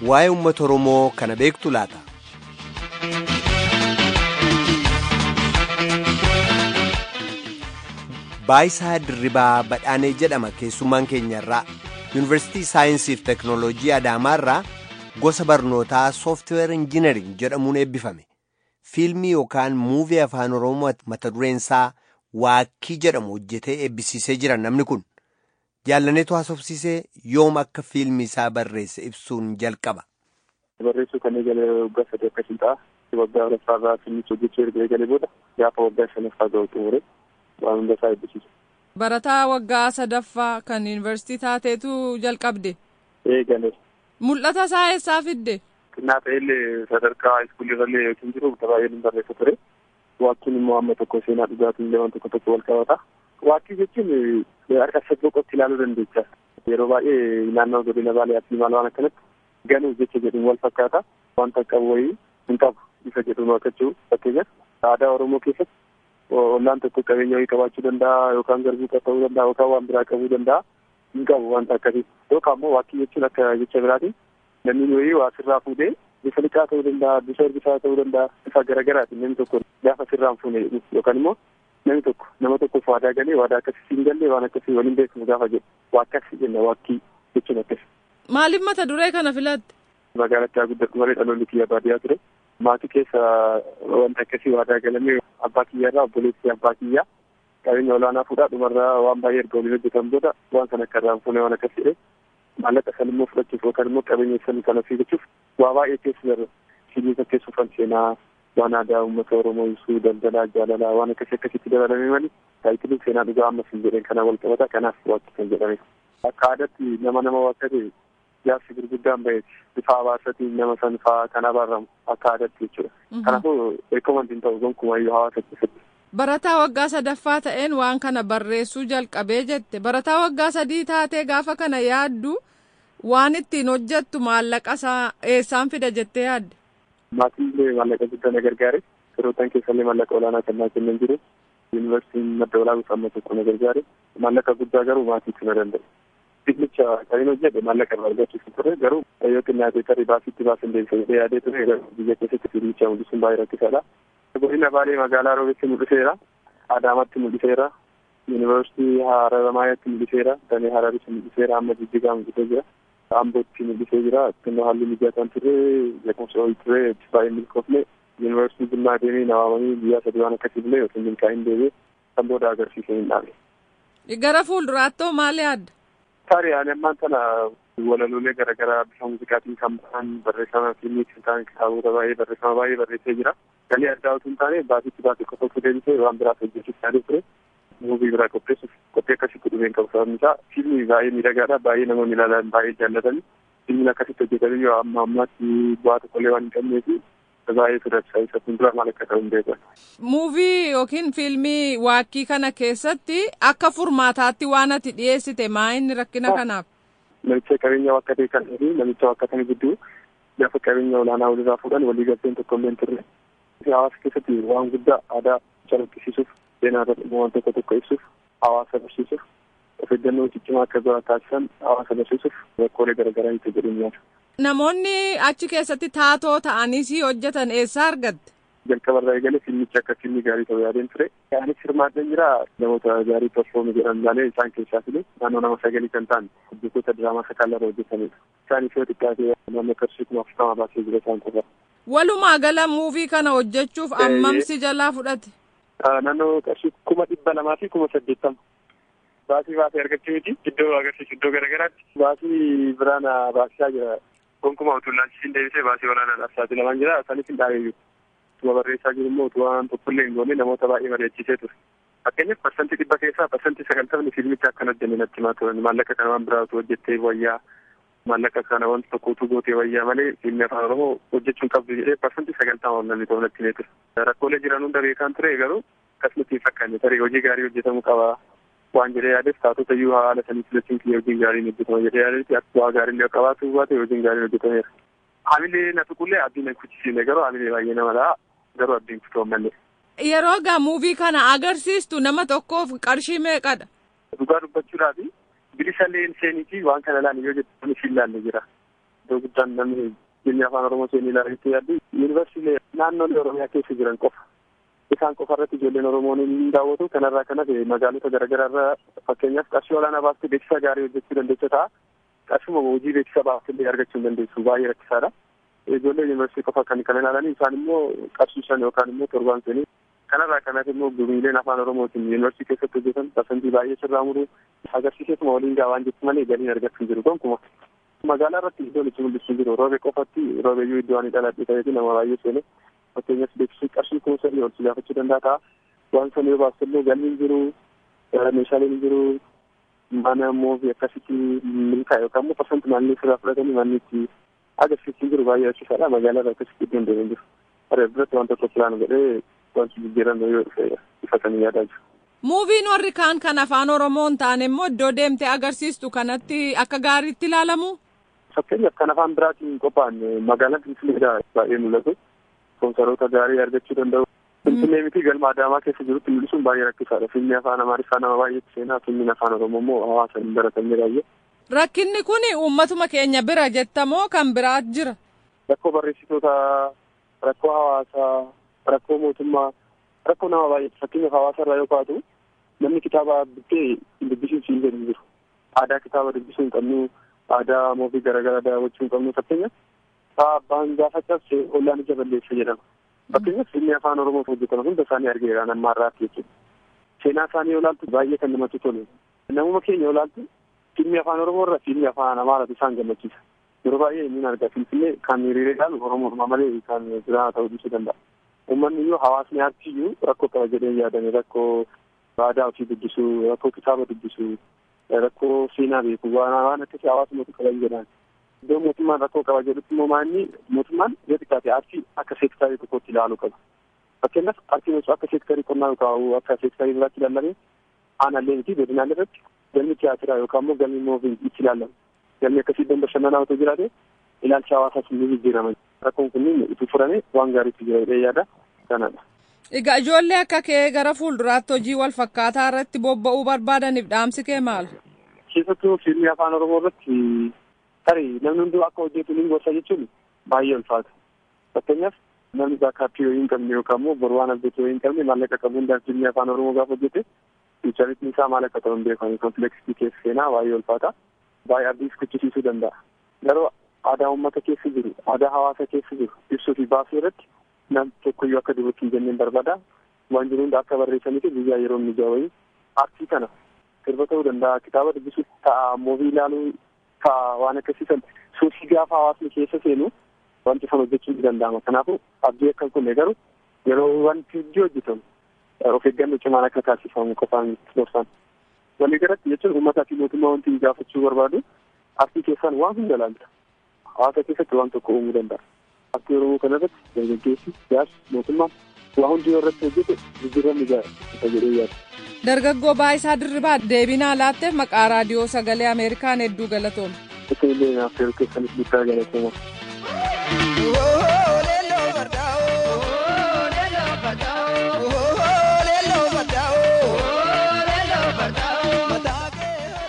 waa'ee uummata Oromoo kana beektu laata? Baayisaa Dirribaa Badhaanee jedhama keessummaan keenyarraa Yuunivarsiitii Saayinsii fi Teknooloojii Adaamaarraa gosa barnootaa Sooftiweer Injiinariin jedhamuun eebbifame. Fiilmii yookaan muuvii afaan Oromoo mata dureen isaa Waakkii jedhamu hojjetee eebbisiisee jira namni kun. Jaallaneetu haasofsiisee yoom akka fiilmi isaa barreesse ibsuun jalqaba. Barreessuu kan eegale waggaa sadii akkasii ta'a. Waggaa afuraffaarraa fiilmicha hojjechuu erga eegale booda gaafa waggaa shanaffaa ga'u xumure waan hunda isaa eebbisiisa. Barataa waggaa sadaffaa kan yuunivarsiitii taateetu jalqabde. Eegale. Mul'ata isaa eessaa fidde? Xinnaa ta'ellee sadarkaa iskuulirrallee yookiin jiru baay'ee ni barreessa ture. Waakkiin immoo amma tokko seenaa dhugaatiin illee waan tokko tokko wal qabata. Waakkii jechuun harka sadboqotti ilaaluu dandeessa. Yeroo baay'ee naannoo godina baaleetti maal waan akkanatti ganuu jecha jedhuun wal fakkaata. Wanta qabu wayii hin qabu ifa jedhuun waaqachuu fakkeenyaaf aadaa Oromoo keessatti ollaan tokko qabeenya wayii qabaachuu danda'a yookaan garbuu ta'uu danda'a yookaan waan biraa qabuu danda'a hin qabu wanta akkasii. Yookaan immoo waakkii jechuun akka jecha biraatiin namni wayii waa sirraa fuudhee bifa liqaa ta'uu danda'a bifa ergisaa ta'uu danda'a bifa garaagaraatiin namni tokko gaafa sirraan fuune yookaan immoo namni tokko nama tokkoof waadaa galee waadaa akkasii hin galle waan akkasii waliin beekamu gaafa jedhu waa akkasii jenna waakkii jechuun akkasii. Maaliif mata duree kana filatte? Magaalatti haa guddatu malee dhaloonni kiyya baadiyyaa ture. Maatii keessa wanta akkasii waadaa galamee abbaa kiyyaarraa obboleessi abbaa kiyyaa qabeenya olaanaa fuudhaa dhumarraa waan baay'ee erga waliin hojjetan booda waan kana akka irraan fuune waan akkasii maallaqa san immoo fudhachuuf yookaan immoo qabeenya san kana fiigachuuf waa baay'ee keessa jira. Fiilmii fakkeessuuf kan seenaa waan aadaa uummata Oromoo ibsuu daldalaa jaalalaa waan akkasii akkasitti dabalamee malee taayitiliin seenaa dhugaa ammas hin jedheen kana wal qabata kanaaf waaqti kan jedhame. Akka aadaatti nama nama waakkate jaarsi gurguddaan baheeti bifa habaasatiin nama san fa'aa kan abaaramu akka aadaatti jechuudha. Kanaafuu beekamantiin ta'u gonkumayyuu hawaasa keessatti. Barataa waggaa sadaffaa ta'een waan kana barreessuu jalqabee jette barataa waggaa sadii taatee gaafa kana yaaddu waan ittiin hojjettu maallaqa isaa eessaan fida jettee yaadde. Maatiin illee maallaqa guddaa na gargaare firootaan keessallee maallaqa olaanaa kan naa kennan jiru yuunivarsiitiin madda olaanaa amma tokko na gargaare maallaqa guddaa garuu maatiitti na danda'e. Fiilmicha kan inni hojjete maallaqa irraa argachuuf ture garuu yoo xinnaatee tarii baasitti baasin deebisee yaadee ture biyya keessatti fiilmicha mul'isuun baay'ee rakkisaadha. Godina Baalee magaalaa Roobetti mul'iseera. Adaamatti mul'iseera. Yuunivarsiitii Haramaayaatti mul'iseera. Damee Hararitti mul'iseera. Amma Jijjigaa mul'isee jira. Ambootti mul'isee jira. Xinnoo haalli mijataan ture. Jequmsa wayii ture. Baay'ee milkoofne. Yuunivarsiitii Jimmaa deemee na waamanii guyyaa sadii waan akkasii bilee yookiin milkaa'in deemee kan booda agarsiisee hin dhaabe. Gara fuulduraattoo maal yaadda? Tarii ani ammaan tana walaloolee garaagaraa bifa muuziqaatiin kan ba'an barreeffama fiilmii kan ta'an kitaabota baay'ee barreeffama baay'ee barreessee jira. galii addaa utuu hin taane baasitti baasii qofa osoo deebisee waan biraas hojjechuuf yaadee ture muuvii biraa qopheessuuf qophii akkasitti dhufeen qabu sababni isaa fiilmii baay'ee miidhagaadha baay'ee namoonni ilaalan baay'ee jaallatani fiilmiin akkasitti hojjetanii yoo amma ammaatti bu'aa tokkollee waan hin qabnee fi baay'ee sodaachisa isa fuuldura maal akka ta'u hin beekan. Muuvii yookiin fiilmii waakkii kana keessatti akka furmaataatti waan ati dhiyeessite maa inni rakkina kanaaf? Namicha qabeenya wakkatee kan fi namicha wakkatanii gidduu gaafa qabeenya olaanaa walirraa fuudhan walii galteen tokko illee hin turre. hawaasa keessatti waan guddaa aadaa calaqqisiisuuf seenaa irratti waan tokko tokko ibsuuf hawaasa barsiisuuf of eeggannoo ciccimaa akka biraa taasisan hawaasa barsiisuuf rakkoolee garaagaraa itti jedhanii nyaata. Namoonni achi keessatti taatoo ta'anii si hojjetan eessaa argatte? Jalqaba irraa eegalee fiilmichi akka fiilmii gaarii ta'uu yaadeen ture. Anis hirmaadhaan jira namoota gaarii performi jedhan malee isaan keessaa filee naannoo nama sagalii kan ta'an hojjettoota diraamaa sakaalaa irra hojjetanidha. Isaanis yoo xiqqaate naannoo qarshii kuma afurtama baasee jira isaan qofa. Walumaa gala muuvii kana hojjechuuf ammamsi jalaa fudhate? Naannoo qarshii kuma dhibba lamaa fi kuma saddeettama. Baasii baasee argachuu miti iddoo agarsiisu iddoo garaagaraatti. Baasii biraan baasisaa jira. Gonkumaa utuu laalchisiin deebisee baasii olaanaadhaaf saaxilamaan jira. Isaanis hin dhaabeeyyu. Utuma barreessaa jiru immoo utuu waan tokkollee hin goone namoota baay'ee bareechisee ture. Fakkeenyaaf parsantii dhibba keessaa parsantii sagaltamni fiilmicha akka hojjenne natti himaa turan maallaqa kana waan biraa utuu hojjettee wayyaa maallaqa kana wanta tokko utuu gootee wayyaa malee fiilmi afaan oromoo hojjechuun qabdu jedhee parsantii sagaltama namni ta'u natti himee ture. Rakkoolee jiran hunda beekaan ture garuu akkasumatti hin fakkaanne tarii hojii gaarii hojjetamuu qaba waan jedhee yaadeef taatota iyyuu haala sanii filachuun kiyya hojiin gaariin hojjetama jedhee yaadetti akka bu'aa gaariin yoo qabaatu baate hojiin gaariin hojjetameera. Hamilee na tuqullee abdiin hin kuchisiine garuu hamilee baay'ee nama dha'a garuu abdiin kutuu mallee. Yeroo gaa muuvii kana agarsiistu nama tokkoof qarshii meeqadha? Dhugaa dubbachuudhaaf bilisa leen seeniitii waan kana laani yoo jettu siin laalle jira. iddoo guddaan namni dhimmi afaan oromoo seenii ilaaluutti yaaddu yuunivarsiitii naannolee oromiyaa keessa jiran qofa isaan qofa irratti ijoolleen oromoon hin daawwatu kanarraa kan hafe magaalota garaagaraa irraa fakkeenyaaf qarshii olaanaa baaftee beeksisa gaarii hojjechuu dandeessa ta'a qarshuma hojii beeksisa baaftillee argachuu hin dandeessu baay'ee rakkisaadha ijoollee yuunivarsiitii qofa kan kan ilaalanii isaan immoo qarshii shan yookaan immoo torbaan seenii kanarraa kan hafe immoo gumiileen afaan oromootiin yuunivarsiitii keessatti hojjetan parsantii baay'ee sirraa muruu agarsiiseetuma waliin gaa waan jettu malee galiin argachuu jiru gonkumaa magaalaa irratti iddoon itti mul'isuu jiru roobe qofatti roobeyyuu iddoo ani dhaladhe ta'eeti nama baay'ee seene fakkeenyas beeksisni qarshii kuma sadii ol si gaafachuu danda'a ta'a waan sana yoo baastu illee galiin jiru meeshaaleen jiru mana moofi akkasitti milkaa yookaan immoo parsanti maallee sirraa fudhatanii manni itti agarsiisuu jiru baay'ee rakkisaadha magaalaa irra akkasitti iddoon deemaa jiru haree duratti waan tokko filaan godhee wanti jijjiirame yoo dhufe ifatanii yaadaa jiru. Muuviin warri kaan kan afaan Oromoo hin taane immoo iddoo deemtee agarsiistu kanatti akka gaariitti ilaalamu. Fakkeenyaaf kan afaan biraatiin qophaa'an magaalaan Finfinneedhaa baay'ee mul'atu. Sponsaroota gaarii argachuu danda'u. Finfinnee miti galma Adaamaa keessa jirutti mul'isuun baay'ee rakkisaadha. Fiilmii afaan Amaariffaa nama baay'eetti seenaa fiilmiin afaan Oromoo immoo hawaasa hin baratamne baay'ee. Rakkinni kun uummatuma keenya bira jettamoo kan biraat jira? Rakkoo barreessitoota, rakkoo hawaasaa, rakkoo mootummaa, rakkoo nama baay'ee fakkeenyaaf hawaasa irraa yoo kaatu namni kitaaba bittee dubbisuu siin jedhu jiru. Aadaa kitaaba dubbisuu hin qabnu, aadaa moofii garaagaraa daawwachuu hin qabnu fakkeenyaaf abbaan gaafa cabse ollaan ija balleessa jedhama. Fakkeenyaaf fiilmii afaan Oromoof hojjetaman hunda isaanii argeera nama irraatti jechuudha. Seenaa isaanii yoo ilaaltu baay'ee kan namatti tolu. Namuma keenya yoo ilaaltu fiilmii afaan Oromoo irra fiilmii afaan Amaaraatu isaan gammachiisa. Yeroo baay'ee inni argaa Finfinnee kan hiriiree ilaalu Oromoodhuma malee kan biraa ta'uu dhiisuu danda'a. Uummanni iyyuu hawaasni aartiyyuu rakkoo qaba jedhee yaadame rakkoo aadaa ofii dubbisuu, rakkoo kitaaba dubbisuu, rakkoo seenaa beeku waan waan akkasii hawaasni mootu qaban jedhan. Iddoo mootummaan rakkoo qaba jedhutti immoo maanni mootummaan yoo xiqqaate aartii akka seektarii tokkotti ilaaluu qaba. Fakkeenyaaf aartiin osoo akka seektarii qonnaa yookaan akka seektarii biraatti ilaalame aanallee miti godinaalee irratti galmi tiyaatiraa yookaan immoo galmi mooviin itti ilaalama. Galmi akkasii iddoo bashannanaa otoo jiraate ilaalcha hawaasaas ni jijjiirama. Rakkoon kunniin itti furame waan gaariitti jira jedhee yaada kanadha. Egaa ijoollee akka kee gara fuulduraatti hojii wal fakkaataa irratti bobba'uu barbaadaniif dhaamsi kee maal? Keessattuu fiilmii afaan Oromoo irratti tarii namni hunduu akka hojjetu ni gorsa jechuun baay'ee ulfaata. Fakkeenyaaf namni baakaappii yoo hin qabne yookaan immoo boru waan abdatu yoo hin qabne maallaqa qabu hundaan fiilmii afaan Oromoo gaafa hojjete fiicharitni isaa maal akka ta'u hin beekamu kompleksitii keessa seenaa baay'ee ulfaata. Baay'ee abdiis kuchisiisuu danda'a. Garuu aadaa uummata keessa jiru, aadaa hawaasa keessa jiru ibsuu fi baasuu irratti nam tokkoyyuu akka dubbatti hin jenneen barbaada. Waan jiru hunda akka barreessanii fi guyyaa yeroo inni wayii aartii kana sirba ta'uu danda'a, kitaaba dubbisuu ta'a, moovii ilaaluu ta'a waan akkasiisan suufii gaafa hawaasni keessa seenu wanti san hojjechuun ni danda'ama. Kanaafuu abdii akkan kunne garuu yeroo wanti hojii hojjetamu of eeggannoo cimaan akka taasifamu qofaan gorsaan. Walii galatti jechuun uummataa fi mootummaa wanti gaafachuu barbaadu aartii keessaan waan hunda ilaalta. Hawaasa keessatti waan tokko uumuu danda'a. Aartii Oromoo kana irratti dargaggeessi, siyaasa, mootummaan waa hundi yoo irratti hojjete jijjiiramni gaariidha jedhee yaada. Dargaggoo Baayisaa Dirribaa deebinaa laatteef maqaa raadiyoo sagalee Ameerikaan hedduu galatooma. Isin illee naaf yeroo keessanis guddaa galatooma.